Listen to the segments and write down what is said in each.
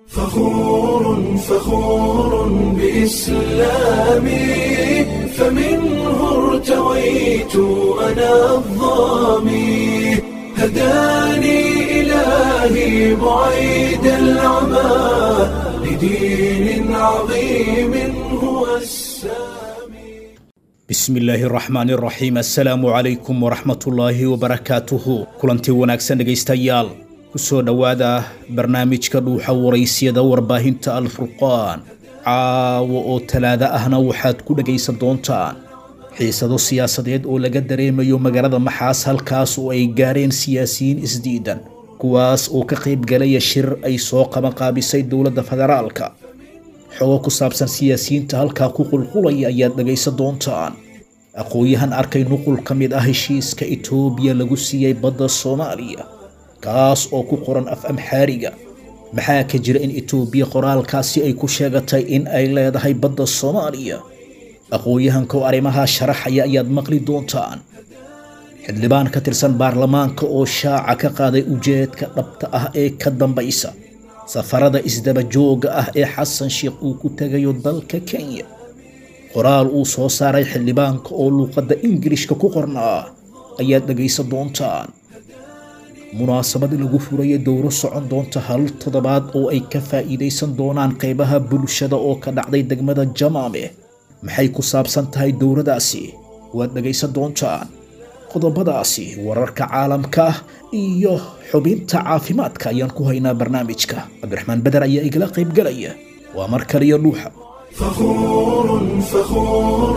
فخور فخور بإسلامي فمنه ارتويت أنا الظامي هداني إلهي بعيد العمى لدين عظيم هو السامي bismi illaahi araxmaan iraxiim assalaamu calaykum waraxmatullaahi wabarakaatuhu kulanti wanaagsan dhegaystayaal ku soo dhowaada barnaamijka dhuuxa waraysyada warbaahinta alfurqaan caawa oo talaada ahna waxaad ku dhegaysan doontaan xiisado siyaasadeed oo laga dareemayo magaalada maxaas halkaas oo ay gaareen siyaasiyiin isdiidan kuwaas oo ka qayb galaya shir ay soo qabanqaabisay dowladda federaalka xogo ku saabsan siyaasiyiinta halkaa ku qulqulaya ayaad dhegaysan doontaan aqoon-yahan arkay nuqul ka mid ah heshiiska itoobiya lagu siiyey badda soomaaliya kaas oo ku qoran af amxaariga maxaa ka jira in itoobiya qoraalkaasi ay ku sheegatay in ay leedahay badda soomaaliya aqoon-yahanka oo arrimahaa sharaxaya ayaad maqli doontaan xildhibaan ka tirsan baarlamaanka oo shaaca ka qaaday ujeedka dhabta ah ee ka dambaysa safarada isdaba jooga ah ee xasan sheekh uu ku tegayo dalka kenya qoraal uu soo saaray xildhibaanka oo luuqadda ingilishka ku qornaa ayaad dhegaysan doontaan munaasabad lagu furaya dowro socon doonta hal toddobaad oo ay ka faa'iidaysan doonaan qaybaha bulshada oo ka dhacday degmada jamaame maxay ku saabsan tahay dowradaasi waad dhegaysan doontaan qodobadaasi wararka caalamka iyo xubinta caafimaadka ayaan ku haynaa barnaamijka cabdiraxmaan beder ayaa igala qaybgalaya waa mar kaliya dhuuxa فخور فخور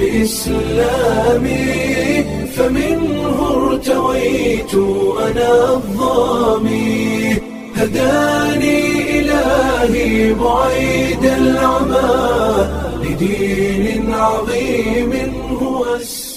بإسلامي فمنه ارتويت أنا الظامي هداني إلهي بعيد العمى لدين عظيم هو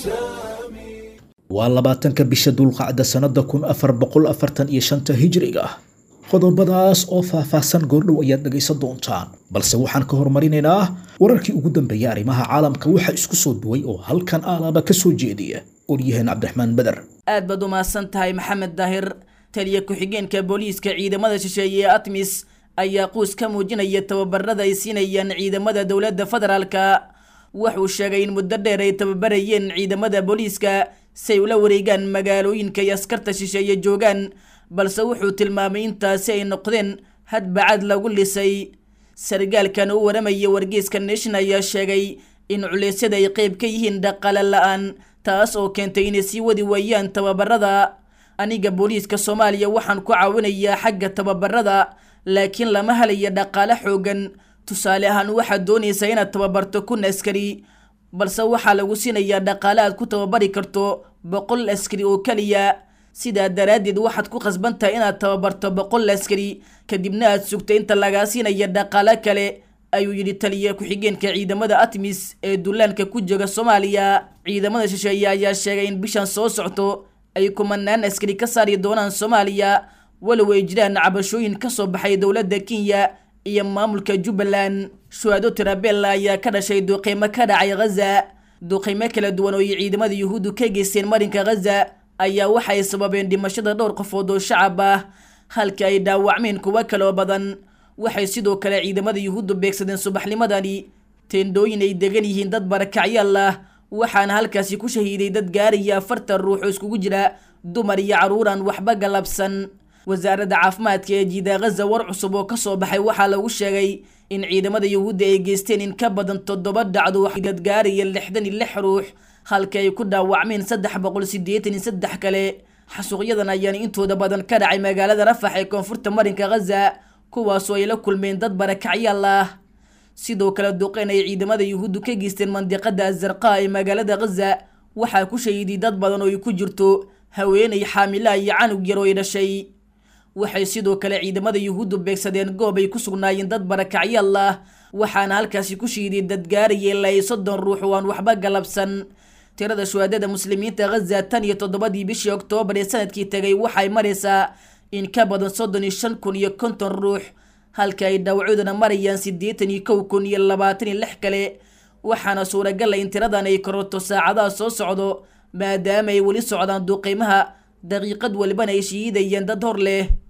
السامي waa labaatanka bisha dulqacda sannada kun afar boqol afartan iyo shanta hijriga qodobadaas oo faahfaahsan goordhow ayaad dhegaysan doontaan balse waxaan ka hormarinaynaa wararkii ugu dambeeyay arrimaha caalamka waxaa isku soo duway oo halkan aalaaba ka soo jeediya oryaheen cabdiraxmaan beder aad baad u mahadsan tahay maxamed daahir taliya ku-xigeenka booliiska ciidamada shisheeye ee atmis ayaa quus ka muujinaya tababarada ay siinayaan ciidamada dowladda federaalka wuxuu sheegay in muddo dheer ay tababarayeen ciidamada booliiska si ay ula wareegaan magaalooyinka iyo askarta shisheeye joogaan balse wuxuu tilmaamay intaasi ay noqdeen hadbacad lagu lisay sargaalkan u waramaya wargeyska nation ayaa sheegay in culeysyada ay qeyb ka yihiin dhaqaale la-aan taas oo keentay inay sii wadi waayaan tababarada aniga booliiska soomaaliya waxaan ku caawinayaa xagga tababarada laakiin lama helayo dhaqaale xoogan tusaale ahaan waxaad doonaysaa inaad tababarto kun askari balse waxaa lagu siinayaa dhaqaale aad ku tababari karto boqol askari oo keliya sidaa daraaddeed waxaad ku khasban tahay inaad tababarto boqol askari kadibna aad sugto inta lagaa siinaya dhaqaale kale ayuu yidhi taliya ku-xigeenka ciidamada atmis ee dullaanka ku jooga soomaaliya ciidamada shisheeye ayaa sheegay in bishan soo socto ay kumanaan askari ka saari doonaan soomaaliya walow ay jiraan cabashooyin ka soo baxay dowladda kenya iyo maamulka jubbaland shuhaado tirabella ayaa ka dhashay duqeymo ka dhacay ghaza duqeymo kala duwan oo ay ciidamada yuhuuddu ka geysteen marinka ghaza ayaa waxay sababeen dhimashada dhowr qofood oo shacab ah halka ay dhaawacmeen kuwo kaloo badan waxay sidoo kale ciidamada yuhuuddu beegsadeen subaxnimadani teendhooyin ay degan yihiin dad barakacyaal ah waxaana halkaasi ku shahiiday dad gaaraya afartan ruux oo iskugu jira dumar iyo carruuraan waxba galabsan wasaaradda caafimaadka ee jiida ghaza war cusub oo kasoo baxay waxaa lagu sheegay in ciidamada yuhuudda ay geysteen in ka badan toddoba dhacdo dad gaaraya lixdan iyo lix ruux halka ay ku dhaawacmeen saddex boqol siddeetan iyo saddex kale xasuuqyadan ayaana intooda badan ka dhacay magaalada rafax ee koonfurta marinka ghaza kuwaasoo ay la kulmeen dad barakacyaal ah sidoo kale duqeen ay ciidamada yuhuuddu ka geysteen mandiqada azarqa ee magaalada ghaza waxaa ku shahiiday dad badan oo ay ku jirto haweenay xaamila iyo canug yar oo ay dhashay waxay sidoo kale ciidamada yuhuuddu beegsadeen goob ay ku sugnaayeen dad barakacyaal ah waxaana halkaasi ku shiiday dad gaaraya ilaa iyo soddon ruux oo aan waxba galabsan tirada shuhaadada muslimiinta ghaza tan iyo toddobadii bishii oktoobar ee sanadkii tegay waxay maraysaa in ka badan soddon iyo shan kun iyo konton ruux halka ay dhaawacyoodana marayaan siddeetan iyo kow kun iyo labaatan iyo lix kale waxaana suuragal ah in tiradan ay kororto saacadaha soo socdo maadaama ay weli socdaan duqeymaha daqiiqad walibana ay shiidayeen dad hor leh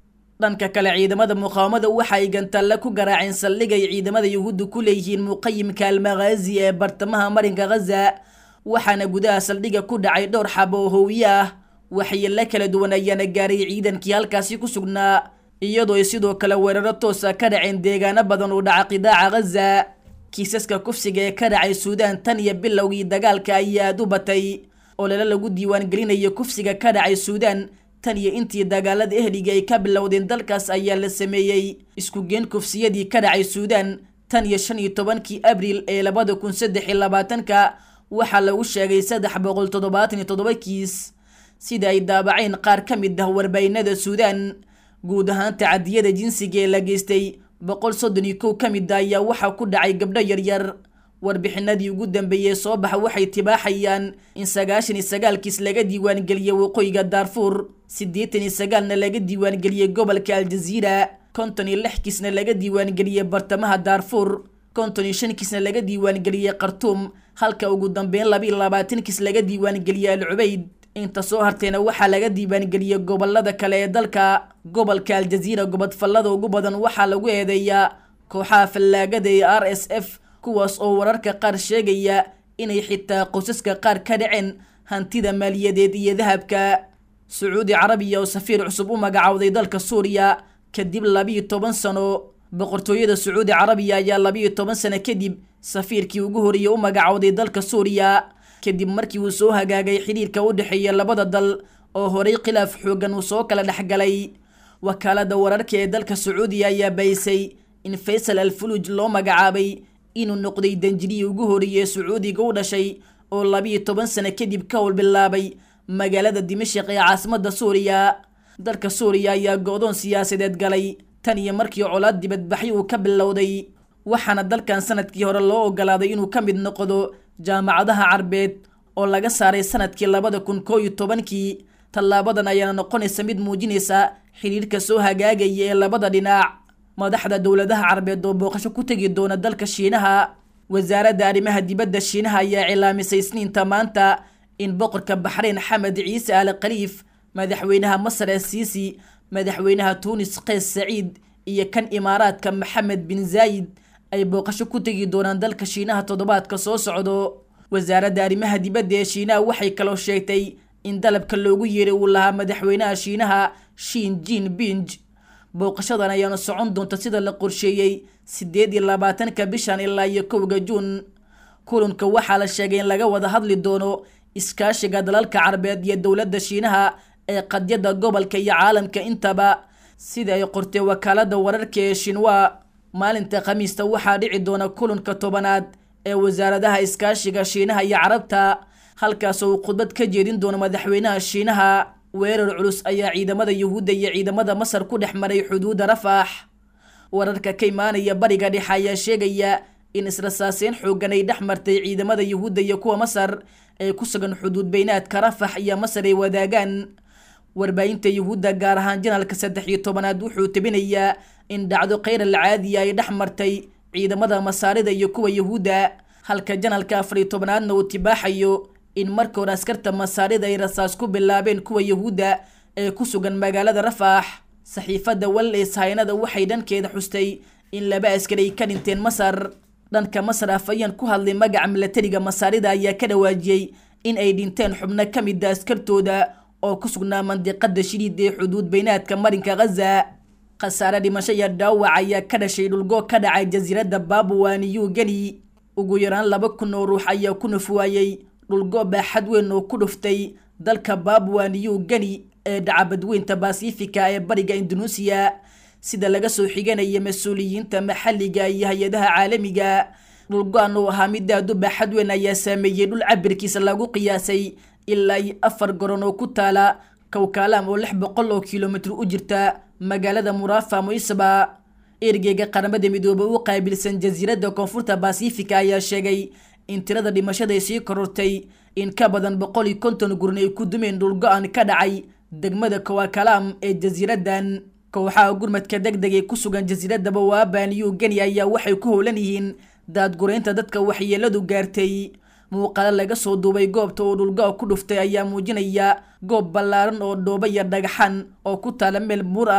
dhanka kale ciidamada muqaawamada waxa ay gantaalla ku garaaceen saldhig ay ciidamada yuhuudda ku leeyihiin muqayimka almakhaazi ee bartamaha marinka khaza waxaana gudaha saldhiga ku dhacay dhowr xabo oo hoowiye ah waxyeello kala duwan ayaana gaaray ciidankii halkaasi ku sugnaa iyadoo ay sidoo kale weeraro toosa ka dhaceen deegaano badan oo dhaca qidaaca khaza kiisaska kufsiga ee ka dhacay suudaan tan iyo bilowgii dagaalka ayaa aad u batay oo lala lagu diiwaangelinayo kufsiga ka dhacay suudaan tan iyo intii dagaalada ehliga ay ka bilowdeen dalkaas ayaa la sameeyey isku geen kufsiyadii ka dhacay suudaan tan iyo shan iyo tobankii abriil ee labada kun saddex iyo labaatanka waxaa lagu sheegay saddex boqol toddobaatan iyo toddoba kiis sida ay daabaceen qaar ka mid ah warbaahinada suudaan guud ahaan tacadiyada jinsiga ee la geystay boqol soddon iyo kow ka mid a ayaa waxaa ku dhacay gabdho yaryar warbixinadii ugu dambeeyey soo baxa waxay tibaaxayaan in sagaashan iyo sagaalkiis laga diiwaangeliyey waqooyiga daarfuur siddeetan iyo sagaalna laga diiwaangeliyey gobolka aljaziira konton iyo lix kiisna laga diiwaangeliyey bartamaha daarfuur konton iyo shan kiisna laga diiwaangeliyey khartuum halka ugu dambeyn laba iyo labaatan kiis laga diiwaangeliyey al cubayd inta soo harteena waxaa laga diiwaangeliyey gobolada kale ee dalka gobolka aljaziira gobodfallada ugu badan waxaa lagu eedeeyaa kooxaha fallaagada ee r s f kuwaas oo wararka qaar sheegaya inay xitaa qosaska qaar ka dhaceen hantida maaliyadeed iyo dahabka sacuudi carabiya oo safiir cusub u magacowday dalka suuriya kadib labiyo toban sano boqortooyada sacuudi carabiya ayaa labiyo toban sano kadib safiirkii ugu horreeyey u magacowday dalka suuriya kadib markii uu soo hagaagay xidhiirka u dhexeeya labada dal oo horey khilaaf xooggan uu soo kala dhexgalay wakaalada wararka ee dalka sacuudiya ayaa baysay in faysal al fuluj loo magacaabay inuu noqday danjirihii ugu horreeyey sacuudiga u dhashay oo labiyo toban sano kadib ka howl bilaabay magaalada dimashik ee caasimadda suuriya dalka suuriya ayaa go-doon siyaasadeed galay tan iyo markii colaad dibadbaxyo uu ka bilowday waxaana dalkan sanadkii hore loo ogolaaday inuu ka mid noqdo jaamacadaha carbeed oo laga saaray sanadkii labada kun koo iyo tobankii tallaabadan ayaana noqonaysa mid muujinaysa xidhiirka soo hagaagaya ee labada dhinac madaxda dowladaha carbeed oo booqasho ku tegi doona dalka shiinaha wasaaradda arrimaha dibadda shiinaha ayaa cilaamisay isniinta maanta in boqorka baxreyn xamed ciise al khaliif madaxweynaha masar ee siisi madaxweynaha tuunis keys saciid iyo kan imaaraadka maxamed bin zaayid ay booqasho ku tegi doonaan dalka shiinaha toddobaadka soo socdo wasaaradda arrimaha dibadda ee shiinaha waxay kaloo sheegtay in dalabka loogu yeeray uu lahaa madaxweynaha shiinaha shin jin binj booqashadan ayaana socon doonta sida la qorsheeyey siddeed iyo labaatanka bishan ilaa iyo kowga juun kulanka waxaa la sheegay in laga wada hadli doono iskaashiga dalalka carabeed iyo dowladda shiinaha ee qadyada gobolka iyo caalamka intaba sida ay qortay wakaalada wararka ee shinwa maalinta khamiista waxaa dhici doona kulanka tobanaad ee wasaaradaha iskaashiga shiinaha iyo carabta halkaasoo uu khudbad ka jeedin doono madaxweynaha shiinaha weerar culus ayaa ciidamada yuhuudda iyo ciidamada masar ku dhex maray xuduudda rafax wararka ka imaanaya bariga dhexe ayaa sheegaya in israsaaseyn xooggan ay dhex martay ciidamada yuhuudda iyo kuwa masar ee ku sugan xuduud beynaadka rafax iyo masar ay wadaagaan warbaahinta yuhuudda gaar ahaan janalka saddex iyo tobanaad wuxuu tebinayaa in dhacdo kheyr al caadiya ay dhex martay ciidamada masaarida iyo kuwa yuhuudda halka janalka afar iyo tobanaadna uu tibaaxayo in marka hore askarta masaarida ay rasaas ku bilaabeen kuwa yuhuudda ee ku sugan magaalada rafax saxiifadda walleys haynada waxay dhankeeda xustay in laba askari ay ka dhinteen masar dhanka masar afayeen ku hadlay magaca milatariga masaarida ayaa ka dhawaajiyey in ay dhinteen xubno ka mid a askartooda oo ku sugnaa mandiqada shiliid ee xuduud beynaadka marinka khaza khasaare dhimasho iyo dhaawac ayaa ka dhashay dhulgo ka dhacay jasiiradda babwa new geni ugu yaraan laba kun oo ruux ayaa ku nafwaayey dhulgo baaxad weyn oo ku dhuftay dalka babwa new geni ee dhacabadweynta basifika ee bariga indunuusiya sida laga soo xiganaya mas-uuliyiinta maxalliga iyo hay-adaha caalamiga dhulgo-an oo ahaa mid aad u baaxad weyn ayaa saameeyey dhul cabirkiisa lagu qiyaasay ilaa iyo afar goron oo ku taala kawkaalam oo lix boqol oo kilomitr u jirta magaalada murafa moisba ergeyga qaramada midoobe u qaabilsan jasiiradda koonfurta basifika ayaa sheegay in tirada dhimashada ay sii korortay in ka badan boqol iyo konton gurin ay ku dumeen dhulgo-an ka dhacay degmada kawakalaam ee jasiiraddan kooxaha gurmadka deg deg ee ku sugan jasiiradda bawaaba new geni ayaa waxay ku howlan yihiin daadgureynta dadka waxyeeladu gaartay muuqaalo laga soo duubay goobta oo dhulgo ku dhuftay ayaa muujinaya goob ballaaran oo dhooba iyo dhagaxan oo ku taala meel buur ah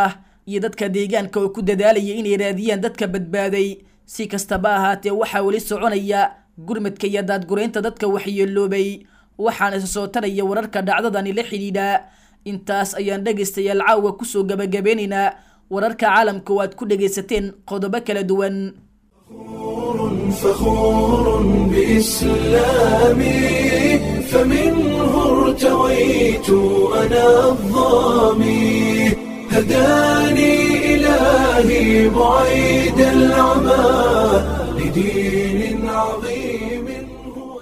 iyo dadka deegaanka oo ku dadaalaya inay raadiyaan dadka badbaaday si kastaba ahaatee waxaa weli soconaya gurmadka iyo daadguraynta dadka waxyeeloobay waxaana isa soo taraya wararka dhacdadani la xidhiidha intaas ayaan dhegaystayaal caawa kusoo gabagabeynaynaa wararka caalamka oo aad ku dhegaysateen qodobo kala duwan فخور بإسلامي فمنه ارتويت أنا الظامي هداني إلهي بعيد العمى لدين عظيم هو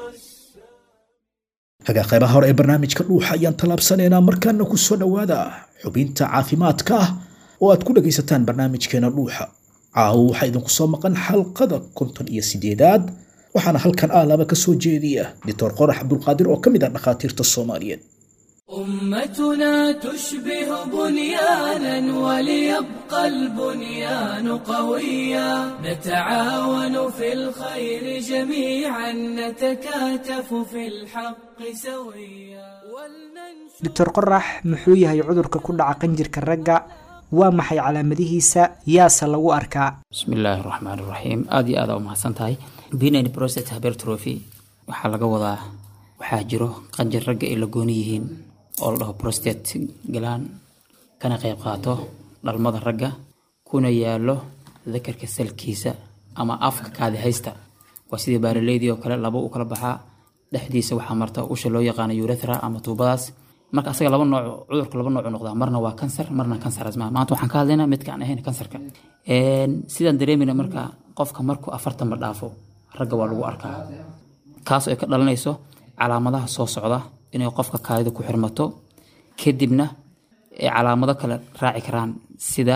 hagaa qaybaha hore ee barnaamijka dhuuxa ayaan tallaabsanaynaa markaana ku soo dhowaada xubinta caafimaadka ah oo aad ku dhegaysataan barnaamijkeena dhuuxa caawo waxaa idinku soo maqan xalqada konton iyo sideedaad waxaana halkan aalaba ka soo jeediya doctor qorax cabdulqaadir oo ka mid ah dhakhaatiirta soomaaliyeed أمتنا تشبه بنيانا وليبقى البنيان قويا نتعاون في الخير جميعا نتكاتف في الحق سويا ولننشر doctor qorax muxuu yahay cudurka ku dhaca qanjirka ragga waa maxay calaamadihiisa yaase lagu arkaa bismi illaahi raxmaan raxiim aada iyo aada umahadsan tahay benign prostate hypertrophy waxaa laga wadaa waxaa jiro qanjir ragga ay la gooni yihiin oo la dhaho prostate galaan kana qayb qaato dhalmada ragga kuna yaalo dakarka salkiisa ama afka kaadi haysta waa sidii baaraleydii oo kale laba u kala baxaa dhexdiisa waxaa marta usha loo yaqaano urethra ama tuubadaas marka asaga laba nooc cudurka laba nooc u noqdaa marna waa kansar marna kansar asmaa maanta waxaan ka hadlaynaa midka aan ahayn kansarka sidaan dareemayna marka qofka markuu afartan ma dhaafo ragga waa lagu arkaa kaas oo ay ka dhalanayso calaamadaha soo socda inay qofka kaadida ku xirmato kadibna ay calaamado kale raaci karaan sida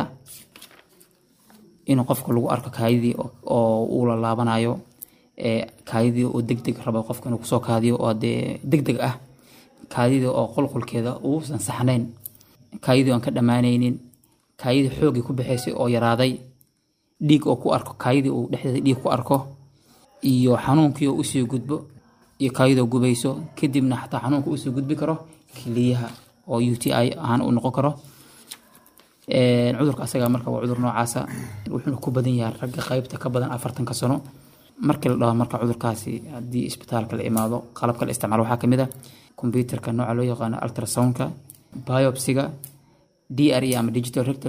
inuu qofka lagu arko kaadidii oo uu la laabanayo kaadidii oo degdeg rabo qofka inuu kusoo kaadiyo oo dee degdeg ah kaadidii oo qulqulkeeda uusan saxnayn kaadidii aan ka dhammaanaynin kaadidii xoogii ku baxaysay oo yaraaday dhiig oo ku arko kaadidii uu dhexdeeda dhiig ku arko iyo xanuunkii oo usii gudbo iyo kaadidoo gubayso kadibna xataa xanuunka usii gudbi karo kiliyaha oo u t i ahaan uu noqon karo cudurka asaga marka waa cudur noocaasa wuxuuna ku badan yahay ragga qaybta ka badan afartanka sano markii la dhaho marka cudurkaasi haddii isbitaalka la imaado qalabka la isticmaalo waxaa kamid a computerka nooca loo yaqaano ultrasoundka biopsiga d r e ama digital rectal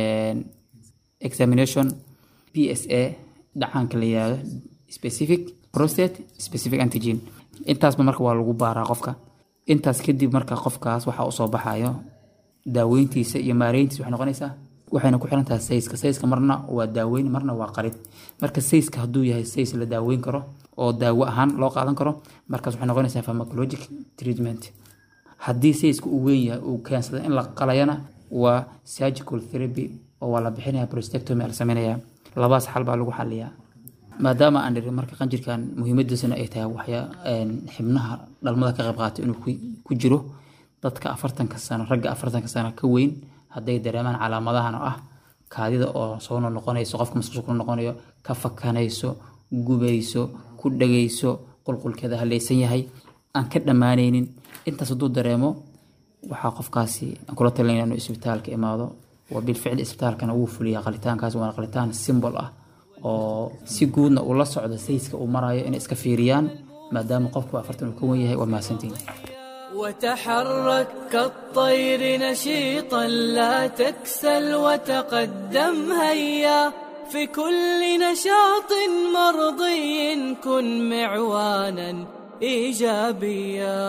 examination p s a dhacaanka la yihahdo specific prostate specific antigen intaasba marka waa lagu baaraa qofka intaas kadib marka qofkaas waxaa usoo baxayo daaweyntiisa iyo maareyntiisa waxay noqonaysaa waxayna ku xiran tahay sayska sayska marna waa daaweyn marna waa qarid marka sayska hadduu yahay says la daaweyn karo oo daawo ahaan loo qaadan karo markaas waxay noqonaysaa pharmacologic treatment haddii sayska uu weyn yahay uu keensada in la qalayana waa surgical therapy oo waa la bixinaya prostectomy la sameynaya labaas xal baa lagu xaliyaa maadaama aan dhirin marka qanjirkan muhiimadiisana ay tahay waxyaa xibnaha dhalmada ka qayb qaata inuu ku jiro dadka afartanka sano ragga afartanka sano ka weyn hadday dareemaan calaamadahan oo ah kaadida oo soo noqonayso qofka masqusha ku noqonayo ka fakanayso gubayso ku dhagayso qulqulkeeda halaysan yahay aan ka dhammaanaynin intaas hadduu dareemo waxaa qofkaasi aan kula talinaya inuu isbitaalka imaado waa bilficli isbitaalkana wuu fuliyaa qalitaankaas waana qalitaan simbol ah oo si guudna uu la socdo sayska uu marayo inay iska fiiriyaan maadaama qofku afartan uu ka wen yahay waa mahadsantiin وتحرك كالطير نشيطا لا تكسل وتقدم هيا في كل نشاط مرضي كن معوانا ايجابيا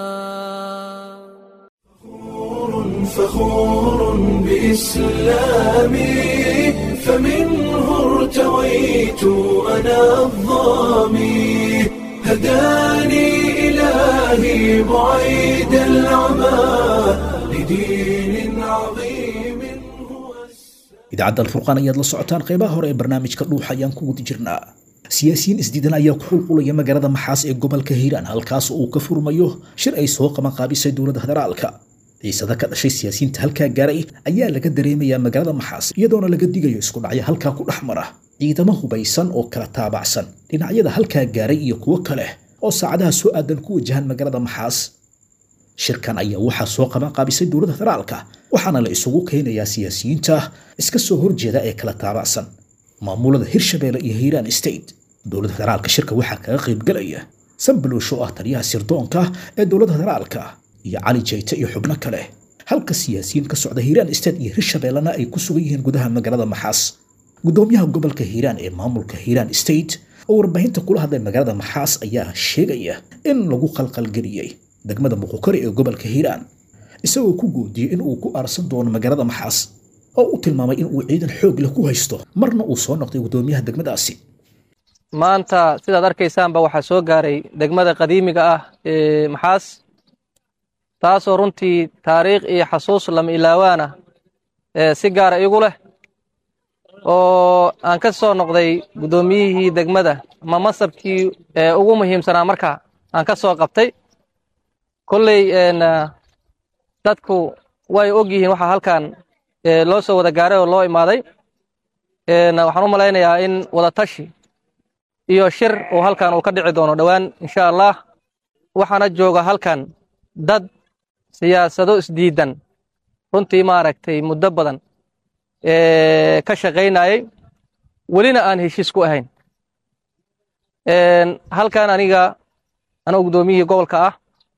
فخور بإسلامي فمنه ارتويت أنا الظامي هداني إلهي بعيد العمى لدين عظيم هو idaacadda alfurqaan ayaad la socotaan qeybaha hore ee barnaamijka dhuuxa ayaan ku guda jirnaa siyaasiyiin isdiidan ayaa ku xulqulaya magaalada maxaas ee gobolka hiiraan halkaas uu ka furmayo shir ay soo qaban qaabisay dowladda federaalka ciisada ka dhashay siyaasiyiinta halkaa gaaray ayaa laga dareemayaa magaalada maxaas iyadoona laga digayo isku dhacyo halkaa ku dhex mara ciidamo hubaysan oo kala taabacsan dhinacyada halkaa gaaray iyo kuwo kale oo saacadaha soo aadan ku wajahan magaalada maxaas shirkan ayaa waxaa soo qaban qaabisay dowladda federaalka waxaana la isugu keenayaa siyaasiyiinta iska soo horjeeda ee kala taabacsan maamulada hirshabeelle iyo hiiraan state dowladda federaalka shirka waxaa kaga qaybgelaya sambaloosh oo ah taliyaha sirdoonka ee dowladda federaalka iyo cali jayte iyo xubno kale halka siyaasiyiin ka socda hiiraan state iyo hirshabeellena ay ku sugan yihiin gudaha magaalada maxaas gudoomiyaha gobolka hiiraan ee maamulka hiiraan state oo warbaahinta kula hadlay magaalada maxaas ayaa sheegaya in lagu qalqalgeliyey degmada muqukari ee gobolka hiiraan isagoo ku goodiyey in uu ku aarsan doono magaalada maxaas oo u tilmaamay in uu ciidan xoog leh ku haysto marna uu soo noqday gudoomiyaha degmadaasi maanta sidaad arkaysaanba waxaa soo gaaray degmada qadiimiga ah ee maxaas taasoo runtii taariikh iyo xasuus lama ilaawaana ee si gaara igu leh oo aan ka soo noqday guddoomiyihii degmada ama masabkii ee ugu muhiimsanaa markaa aan ka soo qabtay kolley dadku way og yihiin waxaa halkan loo soo wada gaaray oo loo imaaday waxaan u malaynayaa in wadatashi iyo shir uu halkan uu ka dhici doono dhowaan insha allah waxaana jooga halkan dad siyaasado isdiidan runtii maaragtay muddo badan ka shaqaynayay welina aan heshiis ku ahayn halkan aniga anoo guddoomiyihii gobolka ah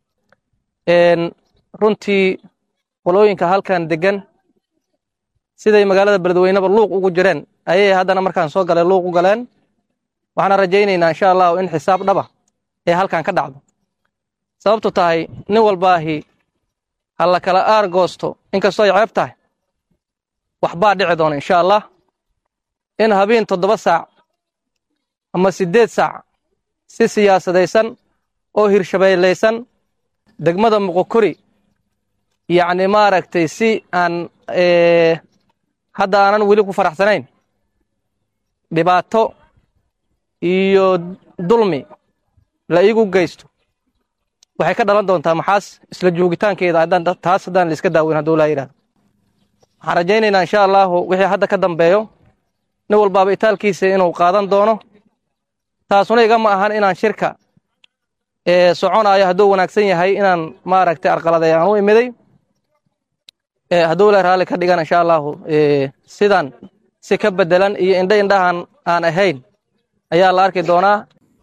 runtii qolooyinka halkan degan siday magaalada beledweyneba luuq ugu jireen ayay haddana markaan soo galay luuq u galeen waxaana rajaynaynaa insha allahu in xisaab dhaba ee halkan ka dhacdo sababtu tahay nin walbaahi ha la kala aar goosto inkastoo ay ceeb tahay waxbaa dhici doona insha allah in habeen toddoba saac ama siddeed saac si siyaasadaysan oo hirshabeellaysan degmada muqokori yacni maaragtay si aan hadda aanan weli ku faraxsanayn dhibaato iyo dulmi la iigu geysto waxay ka dhalan doontaa maxaas isla joogitaankeeda haddaan taas haddaan la iska daaweyn hadduu laa yidhahdo waxaan rajaynaynaa insha allahu wixii hadda ka dambeeyo nin walbaaba itaalkiisa inuu qaadan doono taasuna igama ahan inaan shirka soconaayo hadduu wanaagsan yahay inaan maaragtay arqaladay aan u imiday hadduu la raalli ka dhigan insha allahu sidan si ka bedelan iyo indho indhahan aan ahayn ayaa la arki doonaa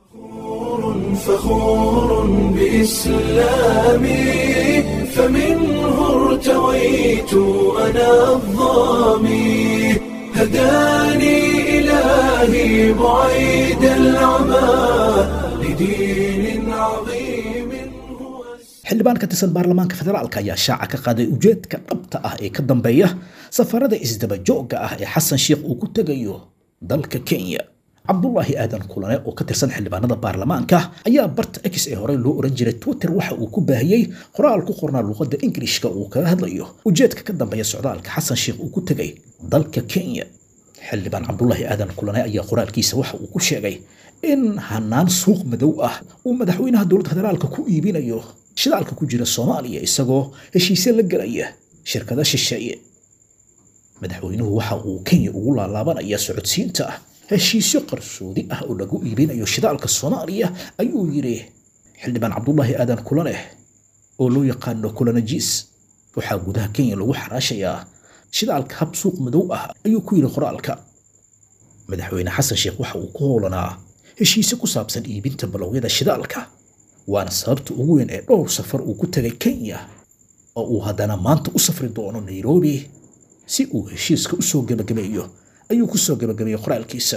فخور بإسلامي فمنه ارتويت أنا الظامي هداني إلهي بعيد العمى لدين عظيم هو xildhibaan ka tirsan baarlamaanka federaalka ayaa shaaca ka qaaday ujeedka dhabta ah ee ka dambeeya safarada isdaba joogga ah ee xasan sheikh uu ku tegayo dalka kenya cabdulaahi aadan kulane oo ka tirsan xildhibaanada baarlamaanka ayaa barta x ee horey loo oran jiray twitter waxa uu ku baahiyey qoraal ku qornaa luqadda ingilishka uu kaga hadlayo ujeedka ka dambeeya socdaalka xasan sheikh uu ku tegay dalka kenya xildhibaan cabdulaahi aadan kulane ayaa qoraalkiisa waxa uu ku sheegay in hanaan suuq madow ah uu madaxweynaha dowladda federaalka ku iibinayo shidaalka ku jira soomaaliya isagoo heshiisye la gelaya shirkada shisheeye madaxweynuhu waxa uu kenya ugu laalaabanaya socodsiinta heshiisyo qarsoodi ah oo lagu iibinayo shidaalka soomaaliya ayuu yidhi xildhibaan cabdulaahi aadan kulaneh oo loo yaqaano kulanajiis waxaa gudaha kenya lagu xaraashayaa shidaalka hab suuq madow ah ayuu ku yidhi qoraalka madaxweyne xasan sheekh waxa uu ku howlanaa heshiisyo ku saabsan iibinta balowyada shidaalka waana sababta ugu weyn ee dhowr safar uu ku tegay kenya oo uu haddana maanta u safri doono nairobi si uu heshiiska u soo gebagabeeyo ayuu ku soo gebagabeeyey qoraalkiisa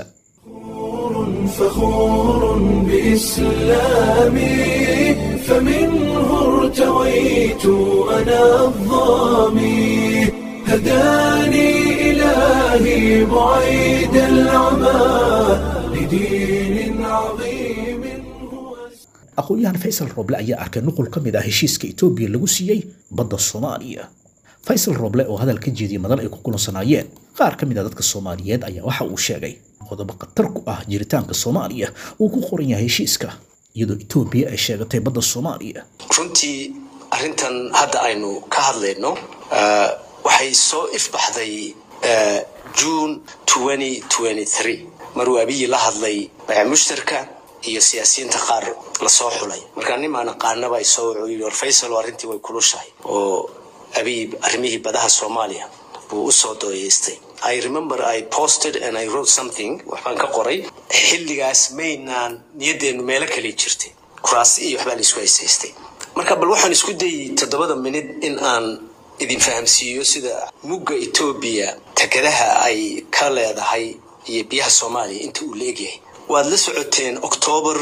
فخور بإسلامي فمنه ارتويت أنا الظامي هداني إلهي بعيد العمى لدين عظيم هو aqoon-yahan faysal roble ayaa arkay nuqul ka mid ah heshiiska etoobiya lagu siiyey badda soomaaliya faysal roble oo hadal ka jeediyey madal ay ku kulansanaayeen qaar ka mid a dadka soomaaliyeed ayaa waxa uu sheegay qodobo khatar ku ah jiritaanka soomaaliya uu ku qoran yahay heshiiska iyadoo etoobiya ay sheegatay badda soomaaliya runtii arrintan hadda aynu ka hadlayno waxay soo ifbaxday june maruu abiyi la hadlay bayac mushtarka iyo siyaasiyiinta qaar lasoo xulay markaa nin maan aqaanaba isoo wuxuu yidhi war faysal arrintii way kulushahay oo abiy arrimihii badaha soomaaliya buu usoo dooyeystay i remember i posted and i wrote something waxbaan ka qoray xilligaas maynaan niyadeennu meelo kale jirtay kuraasi iyo waxbaa la isku haysaystay marka bal waxaan isku dayay toddobada minid in aan idin fahamsiiyo sida mugga etoobiya tekadaha ay ka leedahay iyo biyaha soomaaliya inta uu leegyahay waad la socoteen octoobar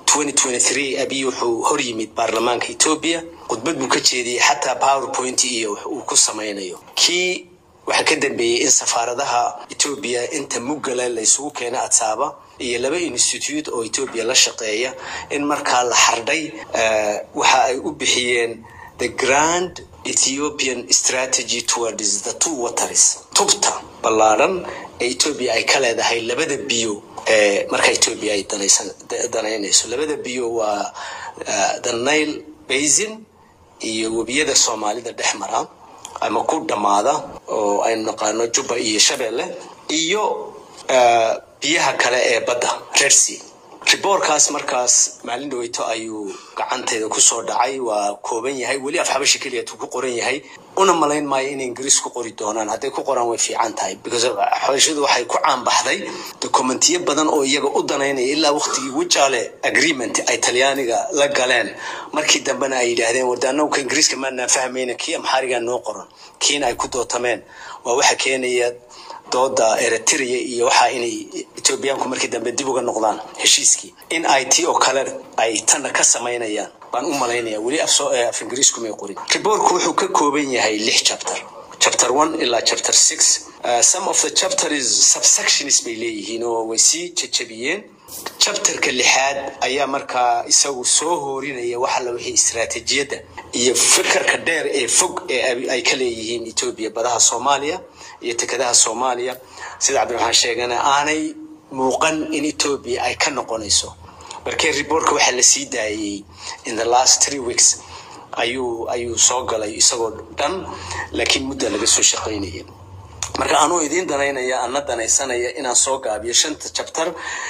abiy wuxuu hor yimid baarlamaanka etoobiya khudbad buu ka jeediyey xataa powerpoint iyo wax uu ku samaynayo kii waxaa ka dambeeyey in safaaradaha etoobiya inta muggale la isugu keena adsaaba iyo laba institute oo etoobiya la shaqeeya in markaa la xardhay waxa ay u bixiyeen the grand ethiopian strategy towards the two waters tubta ballaadhan ee etoobiya ay ka leedahay labada biyo ee marka etoobiya ay danaynayso labada biyo waa the nile basin iyo webiyada soomaalida dhex mara ama ku dhammaada oo aynu naqaano jubba iyo shabeelle iyo biyaha kale ee badda rersi riboorkaas markaas maalin dhaweyto ayuu gacanteeda kusoo dhacay waa kooban yahay weli af xabashi keliyatuu ku qoran yahay una malayn maayo inay ingiriis ku qori doonaan hadday ku qoraan way fiican tahay because xabashidu waxay ku caanbaxday dokumentiyo badan oo iyaga u danaynaya ilaa waqtigii wijaale agreement ay talyaaniga la galeen markii dambena ay yidhaahdeen wardaanowka ingiriiska maanaan fahmayna kii amxaarigaa noo qoran kiina ay ku dootameen waa waxa keenaya dooda eritrea iyo waxaa inay etoobiyaanku markii dambe dib uga noqdaan heshiiskii in ay tii oo kale ay tanna ka samaynayaan baan u malaynaya weli af ingiriisku may qorin riboorku wuxuu ka kooban yahay lix chapter chapter one ilaa chapter six uh, some of the chapters subsections bay leeyihiin oo way sii jajabiyeen chapterka lixaad ayaa markaa isagu soo hoorinaya waxa la wixii istaraatiijiyadda iyo fikirka dheer ee fog ee ay ka leeyihiin etoobiya badaha soomaaliya iyo tekadaha soomaaliya sida cabdiraxmaan sheegana aanay muuqan in etoobiya ay ka noqonayso markee riboortka waxaa la sii daayey in the last three weeks ayuu ayuu soo galay isagoo dhan laakiin mudda laga soo shaqaynaya marka anuu idiin danaynaya ana danaysanaya inaan soo gaabiyo shanta chapter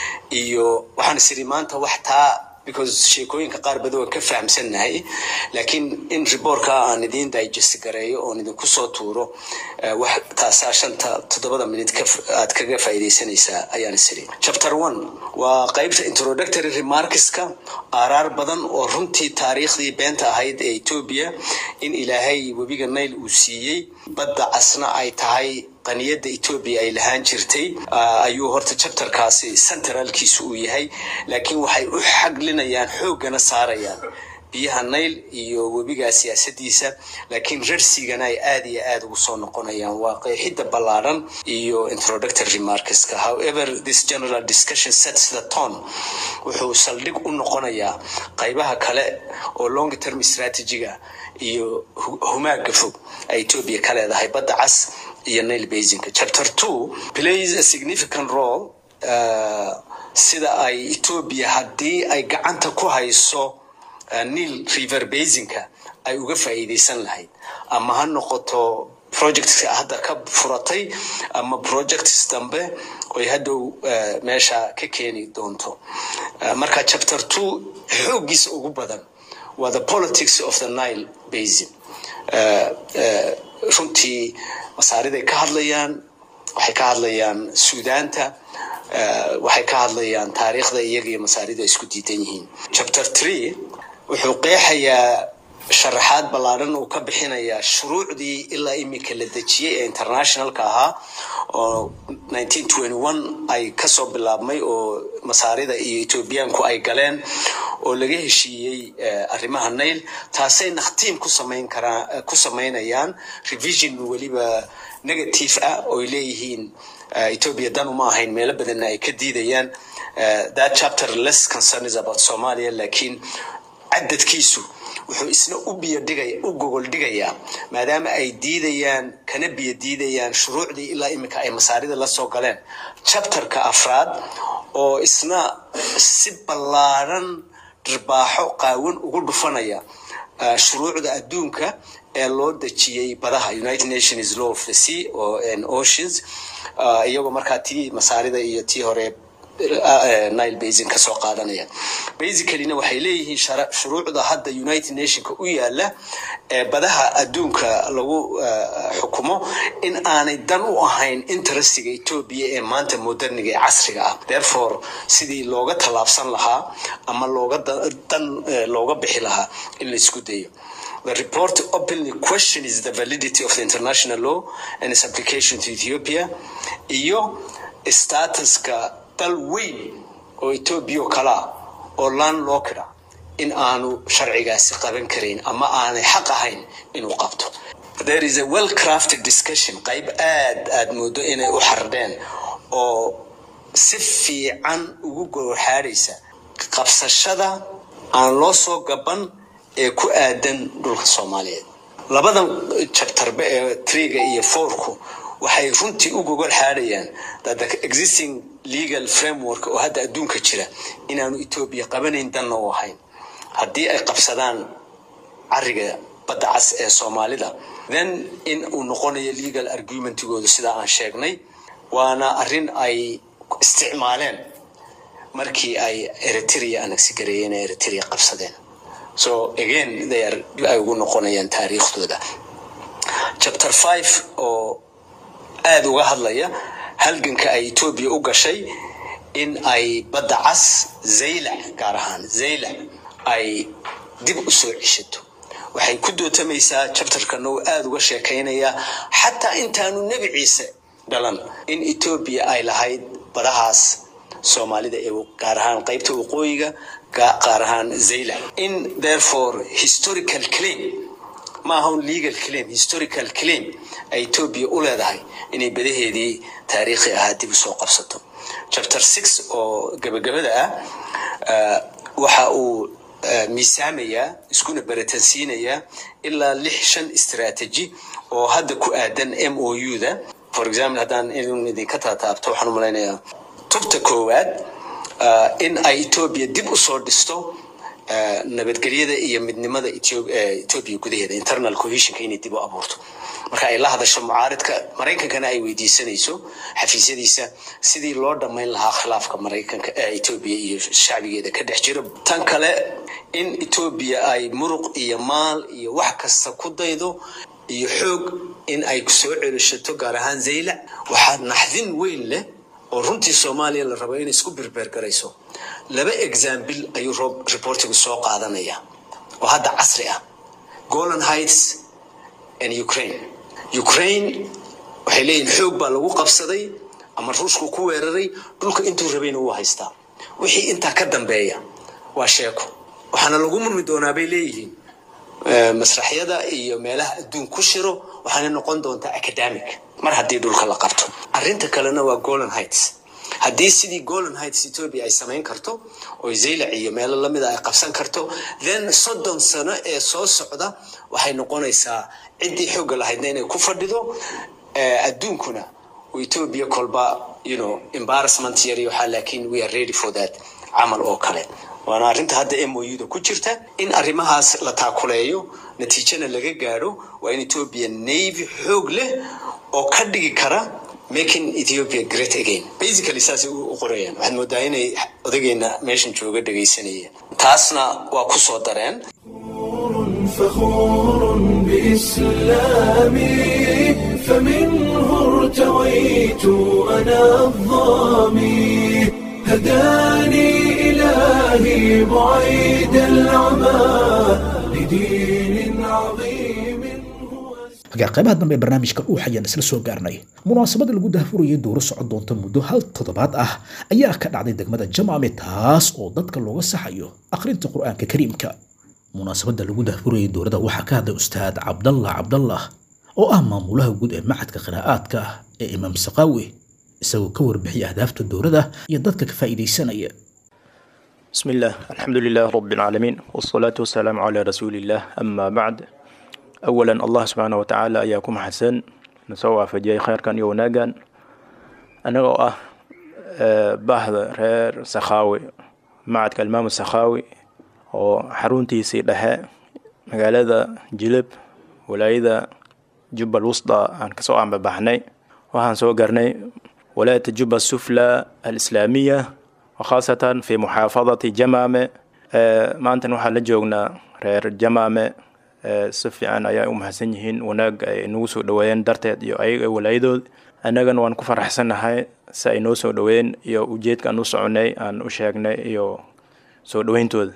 iyo waxaan isiri maanta wax taa because sheekooyinka qaar badan waan ka fahamsannahay laakiin in riboorka aan idiin digest gareeyo oon idinku soo tuuro wax taasaa shanta toddobada minute aad kaga faa'iidaysanaysaa ayaan isiri chapter one waa qaybta introductory remarkska aaraar badan oo runtii taariikhdii beenta ahayd ee etoobiya in ilaahay webiga nail uu siiyey badda casna ay tahay qaniyadda etoobiya ay lahaan jirtay ayuu horta chapterkaasi centralkiisu uu yahay laakiin waxay u xaglinayaan xooggana saarayaan biyaha nail iyo webigaa siyaasadiisa laakiin rarsigana ay aad iyo aad ugu soo noqonayaan waa qeexidda ballaadhan iyo introductory remarkska however this general discussion sets the tone wuxuu saldhig u noqonayaa qaybaha kale oo long term strategiga iyo humaaga fog ay etoobiya ka leedahay badda cas iyo nail basinka chapter two plays a significant role uh, sida ay etoobiya haddii ay gacanta ku hayso nil river basinka ay uga faa'iidaysan lahayd ama ha noqoto projectka hadda ka furatay ama projects dambe oy hadhow meesha ka keeni doonto marka chapter two xooggiisa ugu badan waa the politics of the nile basin runtii masaariday ka hadlayaan waxay ka hadlayaan suudaanta waxay ka hadlayaan taariikhda iyaga iyo masaarida isku diidan yihiin chapter three wuxuu qeexayaa sharaxaad ballaadhan uu ka bixinayaa shuruucdii ilaa imika la dejiyey ee internationalka ahaa oo ay kasoo bilaabmay oo masaarida iyo etoobiyaanku ay galeen oo laga heshiiyey arrimaha nail taasay nakhtiim ku samayn karaan ku samaynayaan revision weliba negative ah ooy leeyihiin ethiopia dan uma ahayn meelo badanna ay ka diidayaan that chapter less concern is about somalia laakiin cadadkiisu wuxuu isna u biyodhigaya u gogol dhigayaa maadaama ay diidayaan kana biyo diidayaan shuruucdii ilaa iminka ay masaarida la soo galeen chapterka afraad oo isna si ballaadhan dhirbaaxo qaawan ugu dhufanaya shuruucda adduunka ee loo dejiyey badaha united nations law of the sea oo oceans iyagoo markaa tii masaarida iyo tii hore nile basin kasoo qaadanaya basicallyna waxay leeyihiin shuruucda hadda united nationka u yaala ee badaha adduunka lagu xukumo in aanay dan u ahayn interestiga etoobiya ee maanta moderniga ee casriga ah therefore sidii looga tallaabsan lahaa ama looga dan looga bixi lahaa in la isku dayo The report openly questions the validity of the international law and its application to Ethiopia iyo statuska dal weyn oo Ethiopia oo kala oo landlocked in aanu sharcigaasi qaban karayn ama aanay xaq ahayn inuu qabto there is a well crafted discussion qayb aad aad moodo inay u xardeen oo si fiican ugu gowxaadhaysa qabsashada aan loo soo gaban ee ku aadan dhulka soomaaliyeed labadan jabtarbe ee triga iyo fourku waxay runtii u gogol xaadhayaan that the existing legal framework oo hadda adduunka jira inaanu etoobiya qabanayn danna u ahayn haddii ay qabsadaan cariga badda cas ee soomaalida then in uu noqonayo legal argumentigoodu sidaa aan sheegnay waana arrin ay isticmaaleen markii ay eritrea anagsigareeyeen ee eritrea qabsadeen so again they are ay ugu noqonayaan taariikhdooda chapter five oo aada uga hadlaya halganka ay etoobiya u gashay in ay badda cas zaylac gaar ahaan zaylac ay dib u soo ceshato waxay ku dootamaysaa chapterkana uu aada uga sheekaynayaa xataa intaanu nebi ciise dhalan in etoobiya ay lahayd badahaas soomaalida ee gaar ahaan qaybta waqooyiga qaar ahaan zaylac in therefore historical claim maaha un legal claim historical claim ay etoobiya u leedahay inay badaheedii taariikhi ahaa dib usoo qabsato chapter six oo gabagabada ah waxa uu miisaamayaa iskuna baratansiinayaa ilaa lix shan istaraatiiji oo hadda ku aadan m o u da for example haddaan in idinka taataabto waxaan u malaynayaa tubta koowaad in ay etoobiya dib usoo dhisto nabadgelyada iyo midnimada etoobiya gudaheeda internal cohesionka inay dib u abuurto marka ay la hadasho mucaaridka maraykankana ay weydiisanayso xafiisyadiisa sidii loo dhammayn lahaa khilaafka maraykanka etoobiya iyo shacbigeeda ka dhex jiro tan kale in etoobiya ay muruq iyo maal iyo wax kasta ku daydo iyo xoog in ay soo celishato gaar ahaan zaylac waxaa naxdin weyn leh oo runtii soomaaliya la rabo inay isku berbergarayso laba example ayuu reportigu soo qaadanaya oo hadda casri ah golan heights and ukraine ukraine waxay leeyihin xoog baa lagu qabsaday ama ruushku ku weeraray dhulka intuu rabayna wuu haystaa wixii intaa ka dambeeya waa sheeko waxaana lagu murmi doonaa bay leeyihiin masraxyada iyo meelaha adduun ku shiro waxaana noqon doontaa academic mar haddii dhulka la qabto arrinta kalena waa golan heights haddii sidii golan heights ethiopia ay samayn karto oo zaylac iyo meelo lamida ay qabsan karto then soddon sano ee soo socda waxay noqonaysaa ciddii xoogga lahaydna inay ku fadhido adduunkuna oo ethiopia kolba you know embarrassment yari waxaa laakiin we are ready for that camal oo kale waana arrinta hadda m o u da ku jirta in arrimahaas la taakuleeyo natiijana laga gaadho waa in ethiopia navy xoog leh oo ka dhigi kara making ethiopia great again basically saasay u qorayaan waxaad moodaa inay odageena meeshan jooga dhegaysanayeen taasna waa ku soo dareen فخور بإسلامي فمنه ارتويت أنا الظامي هداني إلهي بعيد العمى لدين عظيم hagaa qaybaha dambe ee barnaamijka dhuux ayaan isla soo gaarnay munaasabada lagu daahfurayay dooro socon doonta muddo hal toddobaad ah ayaa ka dhacday degmada jamaame taas oo dadka looga saxayo akhrinta qur-aanka kariimka munaasabada lagu daahfurayay dowladda waxaa ka hadlay ustaad cabdallah cabdallah oo ah maamulaha guud ee macadka qiraa'aadka ee imaam saqaawi isagoo ka warbixiyay ahdaafta dowladda iyo dadka ka faa'iidaysanaya بسم الله الحمد لله رب العالمين والصلاة والسلام على رسول الله أما بعد أولا الله سبحانه وتعالى أياكم حسن نسوى فجاي خير كان يوناغان أنا أه بحث رير سخاوي معد كالمام السخاوي وحرونتي سيدها مقالة جلب ولايدا جبة الوسطى عن كسوء عم بحني وهان سو قرني ولاية جبة السفلى الإسلامية wakhaasatan fi muxaafadati jamaame maantan waxaa la joognaa reer jamaame si fiican ayaa u mahadsan yihiin wanaagga ay nagu soo dhoweeyeen darteed iyo ayaga walaayadood annagana waan ku faraxsannahay si ay noo soo dhoweeyeen iyo ujeedka aan u soconay aan u sheegnay iyo soo dhoweyntooda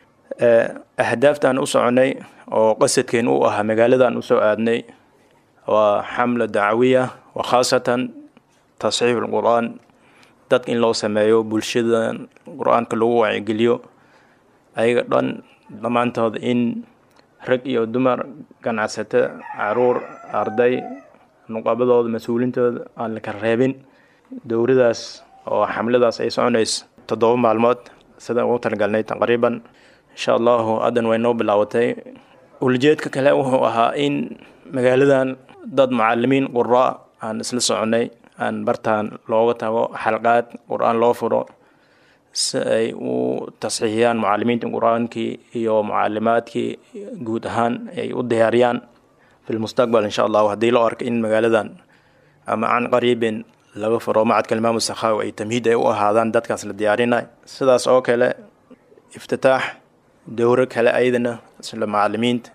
ahdaaftaan u soconay oo qasadkeen u ahaa magaaladan usoo aadnay waa xamla dacwiya wa khaasatan tasxiif alqur-aan dadka in loo sameeyo bulshada qur-aanka lagu wacyigeliyo ayaga dhan dhammaantood in rag iyo dumar ganacsato caruur arday nuqabadooda mas-uulintooda aan la kala reebin dowladaas oo xamladaas ay soconayso toddoba maalmood sida ugu talagalnay taqriiban insha allahu haddan way noo bilaabatay ulajeedka kale wuxuu ahaa in magaaladan dad mucalimiin qura aan isla soconay aan bartaan looga tago xalqaad qur-aan loo furo si ay u tasxiixiyaan mucalimiinta qur-aankii iyo mucalimaadkii guud ahaan ay u diyaariyaan fi lmustaqbal insha allahu haddii loo arko in magaaladan ama can qariibin laga furo macadka imaamu sakhaawi ay tamhiid ay u ahaadaan dadkaas la diyaarinay sidaas oo kale iftitaax dowro kale ayadana isla macalimiinta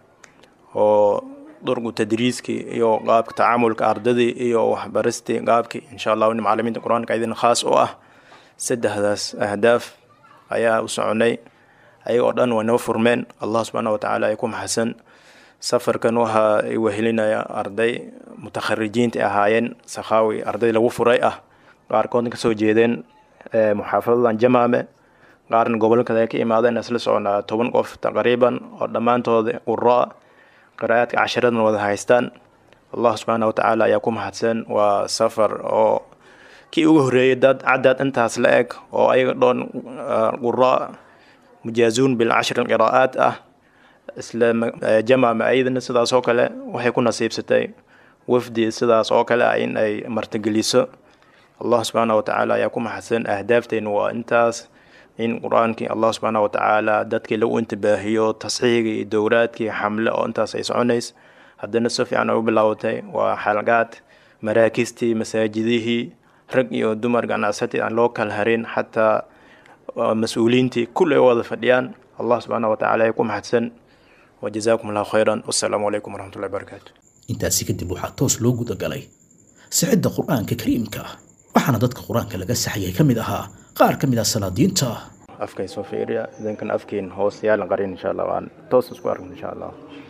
oo durgu tadriiskii iyo qaabka tacaamulka ardadii iyo waxbaristii qaabkii insha allahu in macalimiinta qur-aanka ayadana khaas u ah saddexdaas ahdaaf ayaa u soconay ayagoo dhan way noo furmeen allah subxaana watacaala ay ku maxasan safarkan waxaa ay wehelinaya arday mutakharijiinta ahaayeen sakhaawi arday lagu furay ah qaarkoodna kasoo jeedeen muxaafadadan jamaame qaarna gobollo kale ay ka imaadeen isla soconaa toban qof taqriiban oo dhammaantooda qura qiraa'aadka casharadana wada haystaan allah subxaana watacaala ayaa ku mahadsan waa safar oo kii ugu horreeyay dad cadad intaas la eg oo ayaga dhoon qura mujaazuun bilcashri qiraa'aat ah isla jamaama ayadana sidaas oo kale waxay ku nasiibsatay wafdi sidaas oo kale ah in ay martigeliso allah subxaana watacaala ayaa ku maxadsan ahdaafteena waa intaas in qur-aankii allah subxaana watacaala dadkii lagu intibaahiyo tasxiigii iyo dowraadkii xamle oo intaas ay soconays haddana si fiican ay u bilaabatay waa xalqaad maraakistii masaajidihii rag iyo dumar ganacsatii aan loo kala harin xataa mas-uuliyiintii kulli ay wada fadhiyaan allah subxaana watacaala ay ku maxadsan wajazaakum allahu khayran wassalaamu calaykum waraxmatullahi barakaatu intaasi kadib waxaa toos loo gudagalay sixidda qur-aanka kariimka ah waxaana dadka qur-aanka laga saxayay ka mid ahaa qaar ka mid ah salaadiinta afkay soo fiiriya idinkan afkiin hoos yaalan qarin insha allah waan toos isku arkin insha allah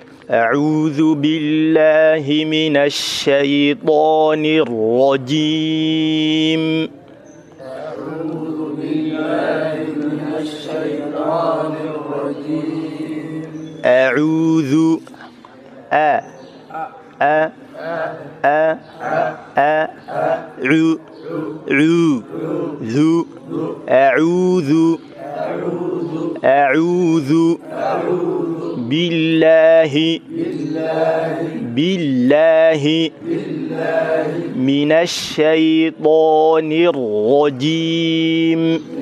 أعوذ بالله من الشيطان الرجيم أعوذ بالله من الشيطان الرجيم أعوذ أ أ أ أ عو عو ذو أعوذ أعوذ بالله بالله من الشيطان الرجيم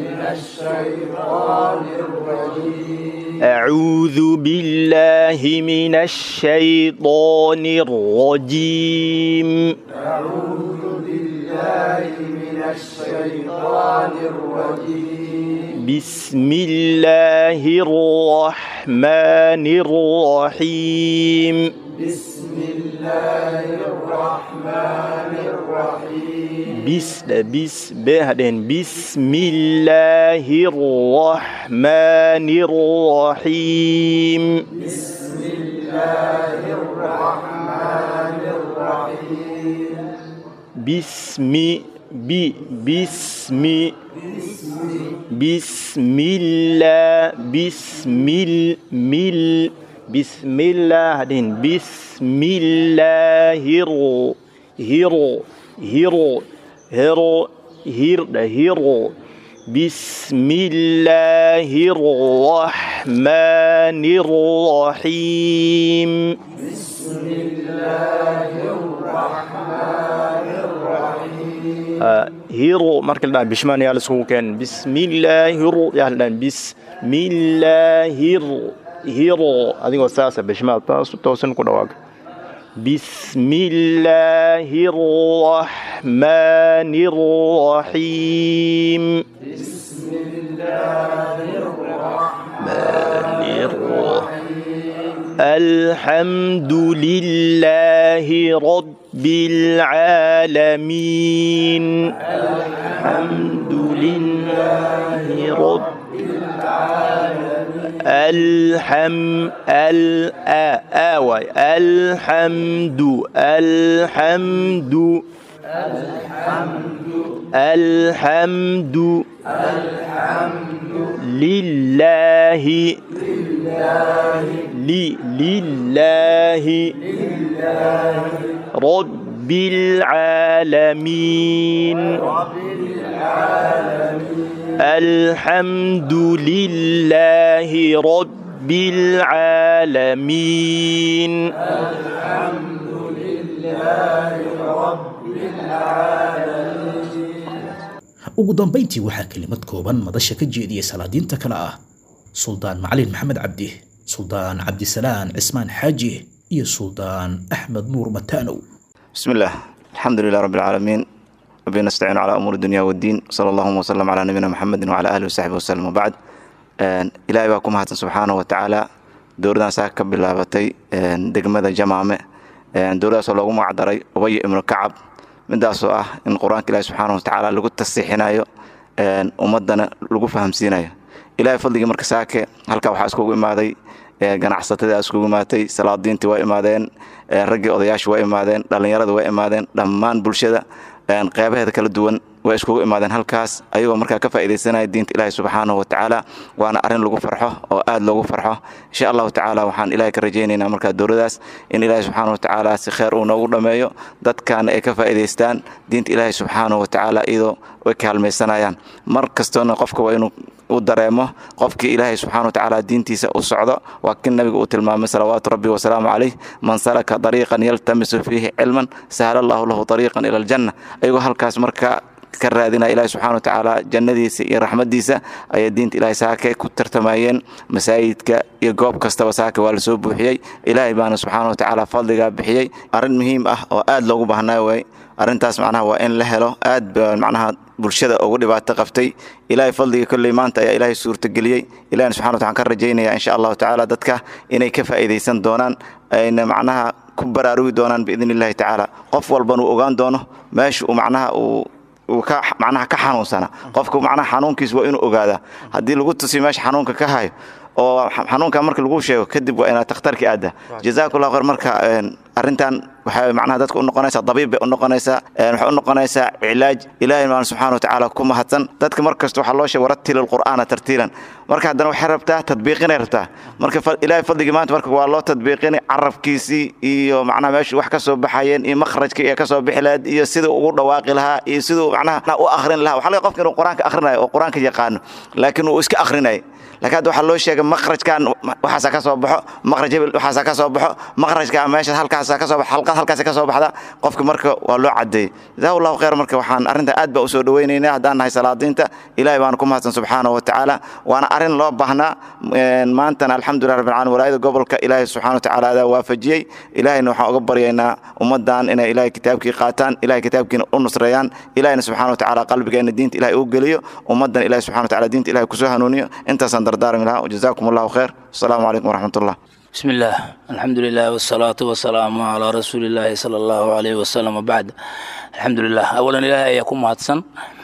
أعوذ بالله من الشيطان الرجيم أعوذ بالله من الشيطان الرجيم بسم الله الرحمن الرحيم بسم الله الرحمن الرحيم بس بس بهدن بسم الله الرحمن الرحيم بسم الله الرحمن الرحيم بسم بي بسم بسم الله بسم المل بسم الله هدين بسم الله هيرو هيرو هيرو هيرو هير هيرو بسم الله الرحمن الرحيم بسم الله الرحمن الرحيم هيرو مركل دان بشمان يا لسوكن بسم الله الر يا لان بسم الله الر هيرو اديو ساسا بشمان توسن كدواك بسم الله الرحمن الرحيم بسم الحمد لله رب العالمين الحمد لله رب الحم ال آوي الحمد الحمد الحمد لله لي لله رب العالمين الحمد لله رب العالمين ugu dambayntii waxaa kelimad kooban madasha ka jeediyey salaadiinta kale ah suldaan macalin maxamed cabdi suldaan cabdisalaan cismaan xaaji iyo suldaan axmed nuur mataanow بسم الله الحمد لله رب العالمين وبه نستعين على أمور الدنيا والدين صلى الله وسلم على نبينا محمد وعلى آله وصحبه وسلم وبعد إلهي baa ku mahadsan subxaanaه watacaala dowladan saa ka bilaabatay degmada jamaame dowladaasoo loogu magacdaray ubay ibnu kacab midaasoo ah in qur-aanka ilahi subxaana watacaala lagu tasiixinayo ummadana lagu fahamsiinayo ilahay fadligii marka saake halkaa waxaa iskugu imaaday ganacsatada iskugu imaatay salaadiintii waa imaadeen raggii odayaashu waa imaadeen dhallinyarada waa imaadeen dhammaan bulshada qeybaheeda kala duwan way iskugu imaadeen halkaas ayagoo markaa ka faa'iidaysanaya diinta ilaahi subxaanahu watacaala waana arrin lagu farxo oo aad loogu farxo insha allahu tacaala waxaan ilaahay ka rajaynaynaa markaa dowladaas in ilaahi subxaanahu watacaala si kheer uu noogu dhammeeyo dadkaana ay ka faa'iidaystaan diinta ilaahi subxaanahu watacaala iyadoo way kaalmaysanayaan mar kastoona qofka waa inuu u dareemo qofkii ilaahay subxana watacaala diintiisa u socdo waa kin nabiga uu tilmaamay salawaatu rabbi wasalaamu calayh man salaka dariiqan yaltamisu fiihi cilman sahla allahu lahu dariiqan ila aljanna ayagoo halkaas marka ka raadinaya ilahi subxana watacaala jannadiisa iyo raxmadiisa ayay diinta ilahay saake ku tartamayeen masaajidka iyo goob kastaba saake waa lasoo buuxiyey ilaahay baana subxaana watacaala fadligaa bixiyey arrin muhiim ah oo aad loogu baahnayo way arrintaas macnaha waa in la helo aad ba macnaha bulshada ugu dhibaato qabtay ilaahay fadliga kolley maanta ayaa ilaahay suurtageliyey ilahina subxana wataala ka rajaynaya insha allahu tacaala dadka inay ka faa'iidaysan doonaan ayna macnaha ku baraarugi doonaan biidn illahi tacaala qof walbana uu ogaan doono meesha uu macnaha uu uu ka macnaha ka xanuunsana qofku macnaha xanuunkiis waa inuu ogaadaa haddii lagu tusiyo meesha xanuunka ka hayo oo xanuunka marka lagu sheego kadib waa inaad takhtarki aadda jazakallah khayr marka arrintan waxay macnaha dadka u noqonaysaa dabiib bay u noqonaysaa waxay u noqonaysaa cilaaj ilaahay maan subxaana watacaala ku mahadsan dadka mar kasta waxaa loo sheegay warattil alqur'aana tartiilan marka haddana waxay rabtaa tadbiiqinay rabtaa marka ilaahay fadligii maanta marka waa loo tadbiiqinay carabkiisii iyo macnaha meeshu wax ka soo baxayeen iyo makhrajka iyo ka soo bixi lahayd iyo siduu ugu dhawaaqi lahaa iyo siduu macnaha u akhrin lahaa waxaa laga qofka inuu qur-aanka akhrinayo oo qur-aanka yaqaano laakiin uu iska akhrinay laakiin hadda waxaa loo sheegay makhrajkan waxaasaa ka soo baxo makhraj hebel waxaasaa ka soo baxo makhrajka meesha halkaasaa ka soo baxo xalqad halkaasi ka soo baxda qofka marka waa loo cadeeyey jazahu allahu khayr marka waxaan arrinta aad baa usoo dhaweynaynaa haddaan nahay salaadiinta ilaahay baana ku mahadsan subxaanahu watacaala waana arrin loo baahnaa maantana alxamdulilah rabbil caalamiin walaayada gobolka ilaahay subxaana watacaala adaa waafajiyey ilaahayna waxaan uga baryaynaa ummaddan inay ilaahay kitaabkii qaataan ilahay kitaabkiina u nusreeyaan ilahayna subxaana watacaala qalbigeena diinta ilahay uu geliyo ummaddan ilahay subxana watacaala diinta ilahay kusoo hanuuniyo intaasaan dardaarmi lahaa jazakum allahu khayr asalaamu calaykum waraxmat ullah بسم الله الحمد لله والصلاة والسلام على رسول الله صلى الله عليه وسلم وبعد الحمد لله أولا إلهي أيكم مهدسن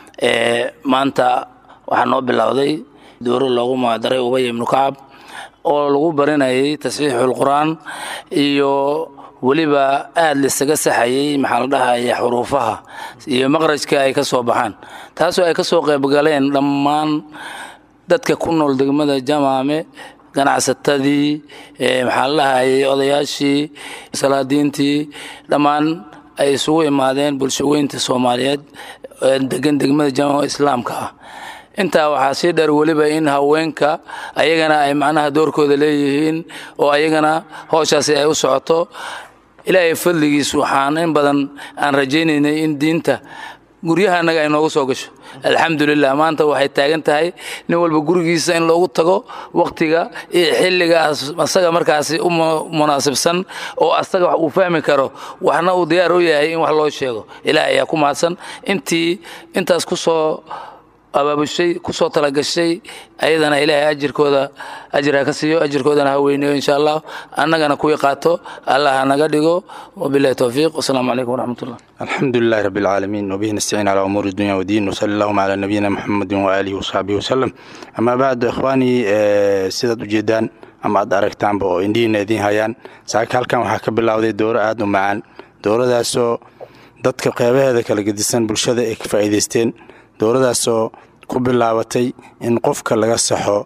maanta waxaa noo bilowday dooro loogu magacdaray ubay ibnu kacab oo lagu barinayay tasxiixul qur-aan iyo weliba aada lisaga saxayay maxaa la dhahaya xuruufaha iyo maqrajka ay ka soo baxaan taasoo ay ka soo qaybgaleen dhammaan dadka ku nool degmada jamaame ganacsatadii maxaa la dhahayay odayaashii salaadiintii dhammaan ay isugu imaadeen bulshaweynta soomaaliyeed degan degmada jamaca islaamka ah intaa waxaa sii dheer weliba in haweenka ayagana ay macnaha doorkooda leeyihiin oo ayagana hooshaasi ay u socoto ilaahay fadligiis waxaan in badan aan rajaynaynay in diinta guryaha annaga ay noogu soo gasho alxamdulilah maanta waxay taagan tahay nin walba gurigiisa in loogu tago waktiga iyo xilligaas asaga markaasi u munaasibsan oo asaga wax uu fahmi karo waxna uu diyaar u yahay in wax loo sheego ilaah ayaa ku mahadsan intii intaas ku soo abaabushay kusoo talagashay ayadana ilaahay ajirkooda ajir ha ka siiyo ajirkoodana ha weyneeyo insha allah annagana kuwii qaato allah ha naga dhigo wabilahi towfiiq wasalaamu calaykum waraxmatullah الحمد لله رب العالمين وبه نستعين على أمور الدنيا والدين وصلى اللهم على نبينا محمد وآله وصحبه وسلم أما بعد إخواني سيدة جدان ama aad aragtaanba oo indhihiina idiin hayaan saaka halkan waxaa ka bilowday dooro aada u macaan dooradaasoo dadka qeybaheeda kala gedisan bulshada ay ka faa'iidaysteen dooradaasoo ku bilaabatay in qofka laga saxo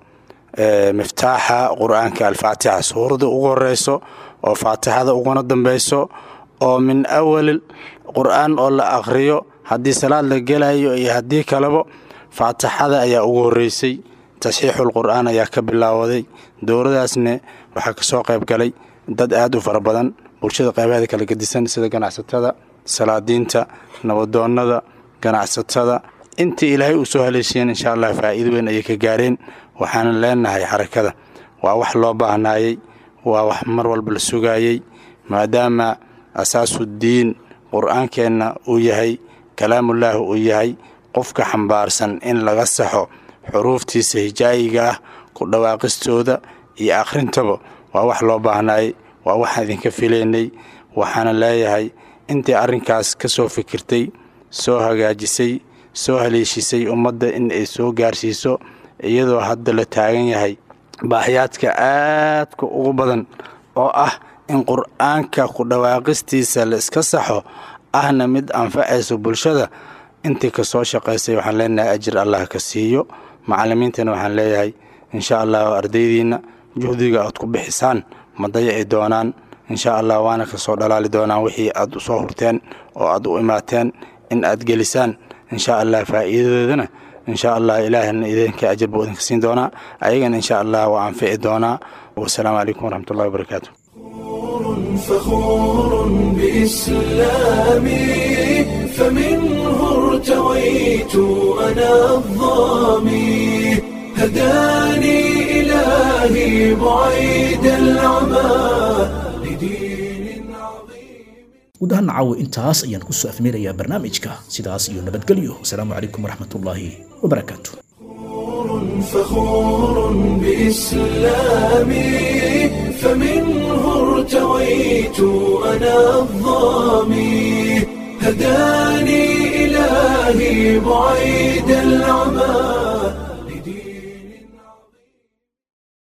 miftaaxa qur-aanka alfaatixa suurada ugu horeyso oo faatixada uguna dambeyso oo min awal qur-aan oo la akhriyo haddii salaad la gelayo iyo haddii kaleba faatixada ayaa ugu horeysay tasxiixul qur-aan ayaa ka bilaawaday dowladaasne waxaa kasoo qayb galay dad aada u fara badan bulshada qaybaheeda kala gedisan sida ganacsatada salaadiinta nabadoonnada ganacsatada intii ilaahay uu soo haleeshiyeen insha allah faa'iido weyn ayay ka gaareen waxaana leenahay xarakada waa wax loo baahnaayey waa wax mar walba la sugaayey maadaama asaasudiin qur-aankeenna uu yahay kalaamullaahi uu yahay qofka xambaarsan in laga saxo xuruuftiisa hijaayiga ah ku dhawaaqistooda iyo akhrintaba waa wax loo baahnaayey waa waxaan idinka filaynay waxaana leeyahay intii arrinkaas ka soo fikirtay soo hagaajisay soo haleeshisay ummadda in ay soo gaarsiiso iyadoo hadda la taagan yahay baaxyaadka aadka ugu badan oo ah in qur-aanka ku dhawaaqistiisa la iska saxo ahna mid anfacayso bulshada intii ka soo shaqaysay waxaan leenahay ajir allah ka siiyo macallimiintana waxaan leeyahay insha allah ardaydiinna juhdiga aad ku bixisaan ma dayaci doonaan insha allah waana ka soo dhalaali doonaan wixii aad usoo hurteen oo aad u imaateen in aad gelisaan insha allah faa'iidadeedana insha allah ilaahina idinka ajir buu idinka siin doonaa ayagana insha allah waa anfici doonaa wasalaamu calaykum waraxmatullahi wabarakaatu فخور بإسلامي فمنه ارتويت أنا الظامي هداني إلهي بعيد العمى guud ahaan caawa intaas ayaan kusoo afmeerayaa barnaamijka sidaas iyo nabadgelyo wasalaamu calaykum waraxmatullaahi wabarakaatu فخور بإسلامي فمنه ارتويت أنا الظامي هداني إلهي بعيد العمى